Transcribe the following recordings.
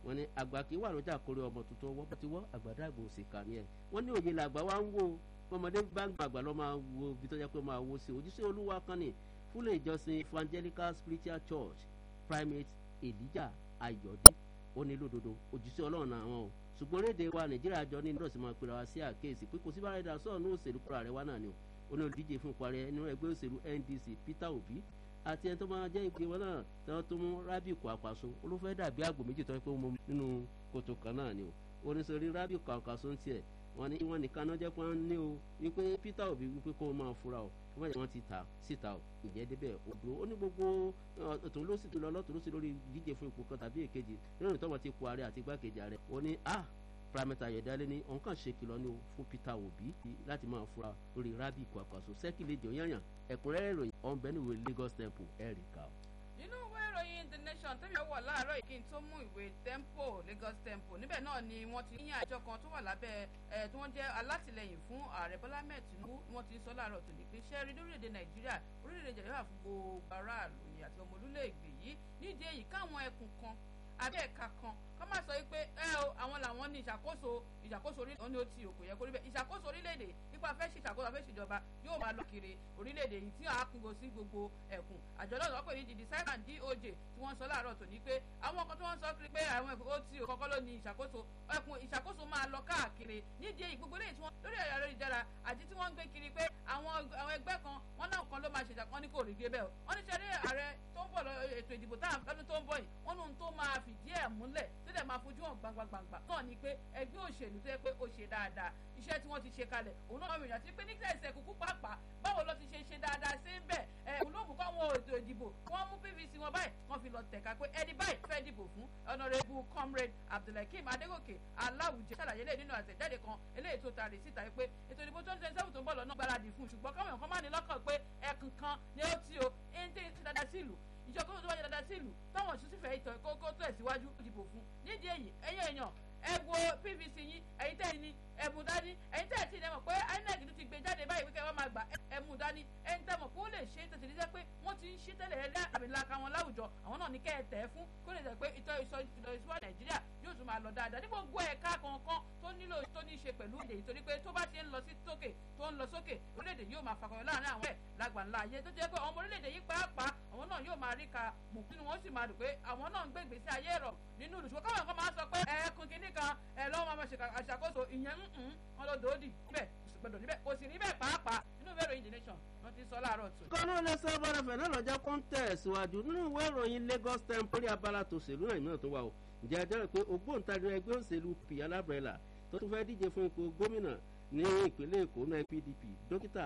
wọ́n ní àgbà kí wà lọ́jà kórè ọmọ tuntun ọwọ́ ti wọ́ àgbàdo àgbò òsì kà ní ẹ̀ wọ́n ní òye làgbà wá ń wò ọmọdé bá ń gbàgbà lọ́ máa wo ibi tó jẹ́ pé máa wo sí ojúṣe olúwa kan ní fúlẹ̀ ìjọsìn evangelical spiritual church primate elijah ayọ̀dé ó ní lódodo ojúṣe ọlọ́run náà wọn o ṣùgbọ́n rédè wa nàìjíríà jọ ní ìdọ̀sí máa pera wa sí àkéèsí pé kò sí bá rẹ̀ dà sọ̀rọ̀ ní òṣèlú kúrò rẹ̀ wá náà ni o ó ní olùdíje fún ìparí nínú ẹgbẹ́ òṣèlú ndc peter obi àti ẹni tó máa jẹ́ ìpè wọn náà tí wọ́n tó mú rábì kó àpàṣọ olùfẹ́ dàbí àgbò méjì tó ń pé wọn nínú kòtò kan náà ni o oníṣòrí rábì kó àpàṣọ ń tiẹ̀ wọ́n ní wọ́n nìkan náà jẹ́ pé wọ́n ní o wípé peter obi wípé kó o máa fura o wọ́n yẹ wọ́n ti ta síta o ìjẹ́ débẹ̀ odò ó ní gbogbo ọ̀tún ló sì tó lọ lọ́tún ló sì lórí díje fún ipò kan tàbí èkejì nínú ìtọ́wọ́ ti kó ààrẹ àti igbákejì ààrẹ ó ní ah prameta ayọ̀dálé ní òun kàn ṣe kìlọ̀ ní o fún peter obi láti máa fura lórí rábì kó àpàṣọ sẹ́kìlẹ̀ jọ̀yànyàn ẹ̀kúnrẹ́rẹ́ ìròyìn ọ̀nbẹ́niwé lagos temple ẹ̀ríkà o nínú ìwé ìròyìn the nation tẹ́mi wọ̀ láàárọ̀ yìí kí n tó mú ìwé tempo lagos tempo níbẹ̀ náà ni wọ́n ti yíyan àjọ kan tó wà lábẹ́ ẹ̀ tí wọ́n jẹ́ alátìlẹyìn fún ààrẹ bọ́lá ahmed tinubu wọ́n ti sọ láàárọ̀ tó ní pé ṣé rí lórílẹ̀‐èdè nàìjíríà orílẹ̀‐èdè nàìjíríà fún gbogbo aráàlú yìí àti ọmọ orílẹ̀-èdè yìí nídìí èyí káwọn ẹkùn kan abẹ́ ẹ̀ka kan kọ́ máa sọ pé ẹ o àwọn làwọn ní ìṣàkóso ìṣàkóso orílẹ̀ òní ó ti òkò yẹ kó rí bẹ́ẹ̀ ìṣàkóso orílẹ̀-èdè nípa fẹ́ ṣe ìṣàkóso afẹ́ ṣèjọba yóò máa lọ kiri orílẹ̀-èdè yìí tí a kúngo sí gbogbo ẹ̀kùn àjọ náà wọ́n pè ní dìdí sẹ́kàn doj tí wọ́n sọ láàárọ̀ tòní pé àwọn kan tí wọ́n sọ kiri pé àwọn ẹ̀kùn ó ti kọ́kọ́ ló ní ìṣàkóso ẹ̀kùn ìṣàkóso máa lọ káàkiri nídìí èyí gbogbo lẹ́yìn tí wọ́n lórí ẹ̀rọ ayélujára àti tí wọ́n ń gbé kiri pé àwọn ẹgbẹ́ kan wọ́n náà kan ló máa ṣèjà wọ́n ní kò rí gbé bẹ́ẹ̀ o wọ́n ní sẹ́rí ààrẹ tó ń bọ̀ ètò ìdìbò táwọn lọ́dún tó ń bọ̀ yìí wọ́n ní ohun tó máa fìdí ẹ̀ múlẹ̀ tó dẹ̀ máa fojú hàn gbangba-gbangba náà ni pé ẹgbẹ́ òṣèlú tó yẹ pé ó ṣe dáadáa iṣẹ́ tí wọ́n ti ṣe kalẹ̀ òun náà rìnrìn àti pé nígbà ìṣẹ̀ kúkú pàápàá báwo ló ti ṣe ṣe dáadáa sí ń bẹ̀ ẹ̀ òun ló mú káwọn ètò ìdìbò wọ́n mú pvc wọn báyìí wọ́n fi lọ tẹ̀ka pé ẹni báyìí fẹ́ dìbò fún honourable comrade abdulhakeem adégòkè aláwùjẹ ṣàlàyé lè nínú àtẹ̀jáde kan eléyìí tó taari síta pé ètò ìdìbò twenty twenty seven tó ń bọ̀ lọ́nà gbáradì fún ṣùgbọ́n káwọn èèyàn kan máa ní lọ́kàn pé ẹkùn kan ni ó ti o ẹni tí ń ti dáadáa sí ìlú ìjọba tó wáyé dáadáa sí ìlú táwọn òṣìṣẹ́ fẹ́ ìtàn kókó tó ẹ̀síwájú ìdìbò fún nídìí èyí ẹ̀yìn èèyàn ẹ wo pvc yín ẹ̀yin tẹ́ ẹ ní ẹ̀mú dání ẹ̀yin tẹ́ ẹ ti dẹ́mọ̀ pé inec ló ti gbé jáde báyìí pé kẹ́ wọ́n máa gbà ẹ̀mú dání ẹ̀yin tẹ́ mọ̀ pé ó lè ṣe tètè ní pé wọ́n ti ń ṣe tẹ́lẹ̀ ẹ̀dá àmìlaka wọn láwùjọ àwọn náà ní kẹ́ ẹ tẹ̀ ẹ́ fún kó lè jẹ́ pé ìtọ́ ìsọ nàìjíríà yóò tún máa lọ dáadáa ní gbogbo ẹ̀ka kankan tó nílò tó ní ṣe pẹ̀lú èdè ìtorí pé tó bá ti ń lọ sí sókè tó ń lọ sókè orílẹ̀-èdè yóò máa fakọyọ láàrin àwọn ẹ̀ lágbà ńlá ayé tó jẹ́ pé ọmọ orílẹ̀-èdè yìí pàápàá àwọn náà yóò máa rí ka mọ̀ nínú wọn sì máa dùn pé àwọn náà ń gbé ìgbésí ayé rọ̀ nínú ìlú ṣùgbọ́n káwọn kan máa sọ pé ẹ̀ẹ́kùn kínní kan ẹ̀ lọ́wọ́ máa ṣe àṣàkóso ìyẹn ń wọn lọ dòódì níbẹ̀ gbọdọ̀ níbẹ̀ kò sì níbẹ̀ pàápàá nínú ìwé ìròyìn the nation wọ́n ti sọ láàárọ̀ tó. kọ́nà lẹ́sẹ̀ bọ́dọ̀fẹ̀ náà lọ́jọ́ kọ́ńtẹ̀ síwájú nínú ìwé ìròyìn lagos temple abala tòṣèlú náà ìmíràn tó wà o ǹjẹ́ ẹ jẹ́rìí pé ògbóǹtarì ẹgbẹ́ òṣèlú p alábẹ́rẹ́là tó tún fẹ́ díje fún ipò gómìnà ní ìpínlẹ̀ èkó náà pdp dókítà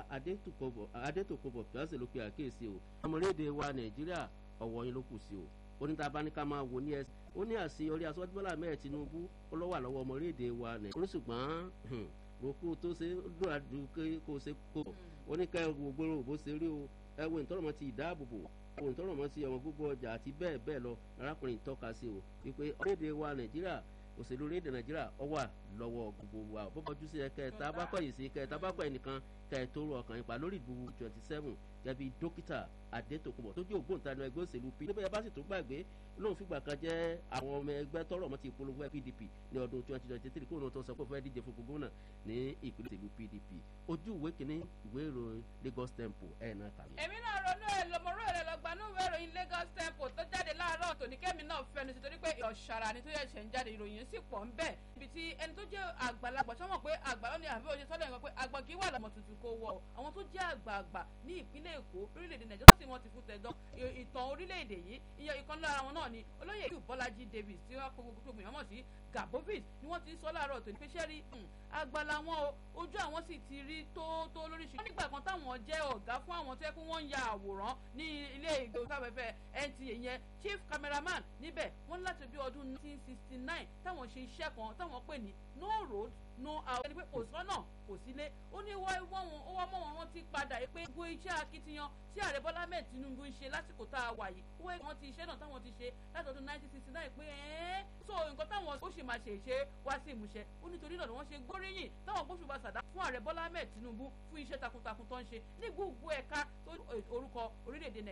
adétòkòbọ̀ pẹ́ẹ́sì ló pe àkíyèsí o ọmọlédè wa nàìjíríà ọ̀wọ́ yín ló kù sí o onítàbáníkà máa wò ní ẹsẹ̀ ó ní àṣeyọrí aṣọ́júbọ́lá mẹ́ẹ̀ tinubu ó lọ́wọ́ àlọ́wọ́ ọmọlédè wa nàìjíríà ṣùgbọ́n roku tó ṣe dúràdú kó ṣe kó oníkẹ́ gbogbo bó ṣe rí o ẹ wo ìtọ́rọ̀mọ́ ti ìdáàbòbò wo ìtọ́rọ̀mọ́ ti ọmọ gbogbo ọjà àti bẹ́ẹ̀ bẹ́ẹ̀ lọ arákùnrin tọ́ka sí o wípé orílẹ̀-èdè wa nàìjíríà òṣèlú orílẹ̀-èdè nàìjíríà ọ wà lọ́wọ́ gbogbo wa bó bọ́jú sí kẹta bá kọ̀ yìí sí kẹta bá kọ̀ ẹnìkan kẹtó rọ ọkàn yín pa lórí ìdìbò twenty seven gẹ́bí dókítà adétòkùnbọ̀ tó jẹ́ ògbóǹtarì ẹgbẹ́ òṣèlú p níbẹ̀ bá sì tó gbàgbé lóun fìgbà kan jẹ́ àwọn ọmọ ẹgbẹ́ tọrọ ọmọ ti polówó pdp ní ọdún twenty twenty three kóun tó sọ pé ó fẹ́ díje fún gómìnà ní ìpínlẹ̀ òṣèlú pdp ojú ìwé kìíní ìwé ìròyìn lagos temple ẹ̀ náà kàwé. èmi náà ronú ẹ lọmọrú ẹ lọgbà ní ìwé ìròyìn lagos temple tó jáde láàárọ̀ tòní kẹ́mi náà fẹnu sí torí pé ọ̀ṣàrà ni tó yẹ ṣẹ̀ ń jáde ìròyìn sì pọ̀ ń bẹ̀ ibi tí ẹni tó jẹ́ àgbàlagbà sọ́mọ̀ pé àgbàlọ́ ni àbí òye sọ́dọ̀ nǹkan pé àgbà kì í wà lọ́mọ tuntun kó wọ̀ àwọn tó jẹ́ àgbààgbà ní ìpínlẹ̀ èkó orílẹ̀-èdè nàìjíríà tó sì wọ́n ti fún tẹ̀dán ìtàn orílẹ̀-èdè yìí ìyẹn ìkan lára wọn náà ni olóyè ìlú bọ́lájí davis tí wọ́n kó gbogbo èèyàn mọ̀ sí gabovis ni wọ́n ti ń sọ láàárọ̀ tó ní pé sẹ́rí àgbàlá wọn o ojú àwọn sì ti rí tó tó lóríṣiríṣi. wọ́n nígbà kan táwọn jẹ́ ọ̀gá fún àwọn tó yẹ kó wọ́n ń ya àwòrán ní ilé ìgbésàfẹ́fẹ́ nta yẹn chief cameraman níbẹ̀ wọ́n láti bí ọdún 1969 táwọn ṣe iṣẹ́ kan táwọn pè ní no road no out ẹni pé kò sọ́nà kò sílé ó ní wọ́n wọ́n ó wọ́n mọ̀ wọ́n rántí padà pé gbogbo iṣẹ́ akitiyan tí ààrẹ bọ́lá mẹ́ẹ̀ tinubu ń ṣe lásìkò tá a wà yìí ó wẹ́ wọ́n ti iṣẹ́ náà táwọn ti ṣe láti ọdún 1969 pé ẹ́ẹ́ so nǹkan táwọn ó sì máa ṣe ìṣe wá sí ìmúṣẹ ó nítorí náà ni wọ́n ṣe gbóríyìn táwọn gbóṣùbà sàdá fún ààrẹ bọ́lá mẹ́ẹ̀ tinubu fún iṣẹ́ takuntakun tó ń ṣe ní gbogbo ẹ̀ka orúkọ orílẹ̀-èdè